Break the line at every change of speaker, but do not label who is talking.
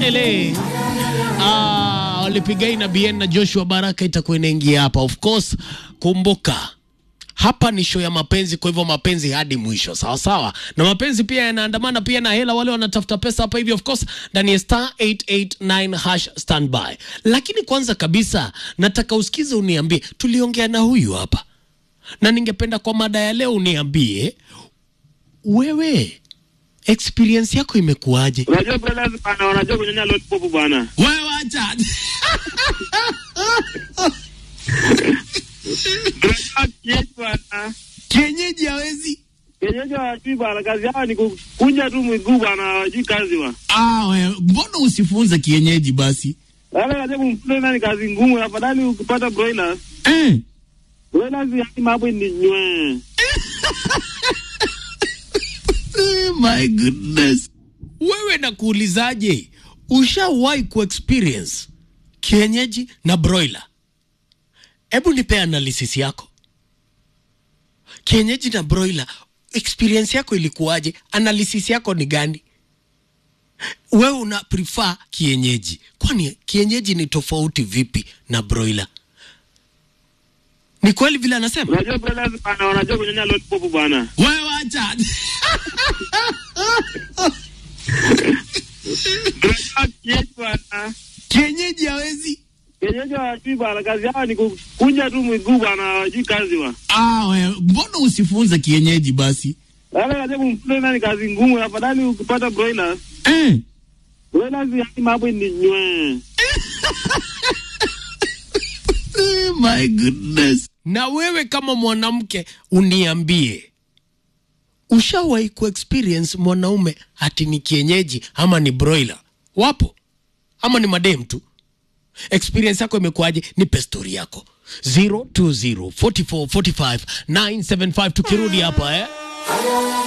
ele ah, walipigai na Bien na Joshua Baraka itakuwa inaingia hapa. Of course, kumbuka hapa ni show ya mapenzi, kwa hivyo mapenzi hadi mwisho, sawa sawa. Na mapenzi pia yanaandamana pia na hela, wale wanatafuta pesa hapa hivi, of course, ndani ya star 889 hash standby. Lakini kwanza kabisa nataka usikize, uniambie, tuliongea na huyu hapa, na ningependa kwa mada ya leo uniambie wewe experience yako imekuwaje?
Unajua brothers bana, wanajua kunyonya lollipop bwana.
Wewe acha
Tunajua kienyeji bwana.
kienyeji hawezi.
Kienyeji hawajui bwana, kazi yao ni kukunja tu miguu bwana, hawajui kazi bwana.
Ah, wewe mbona usifunze kienyeji basi?
Wale kazi kumfunza nani kazi ngumu, afadhali ukipata broilers.
Eh.
Broilers yani mambo ni nywe.
Oh my goodness. Wewe nakuulizaje? Ushawahi kuexperience kienyeji na broiler? Hebu nipe analysis yako. Kienyeji na broiler, experience yako ilikuwaje? Analysis yako ni gani? Wewe una prefer kienyeji, kwani kienyeji ni tofauti vipi na broiler? Ni kweli vile anasema?
Unajua brothers bana, wanajua kunyonya lollipop bwana.
Wewe acha.
Tunajua kienyeji bwana.
kienyeji hawezi.
Kienyeji hawajui bwana, kazi yao ni kukunja tu miguu bwana, hawajui kazi bwana.
Ah, wewe mbona usifunze kienyeji basi?
Wale kazi kumfunza nani kazi ngumu, afadhali ukipata broilers.
Eh.
Broilers yani mambo ni nywe.
Oh my goodness. Na wewe kama mwanamke uniambie, ushawahi kuexperience mwanaume ati ni kienyeji ama ni broiler? Wapo ama ni madem tu? Experience yako imekuwaje? Nipe story yako 020 44 45 975 tukirudi hapa eh?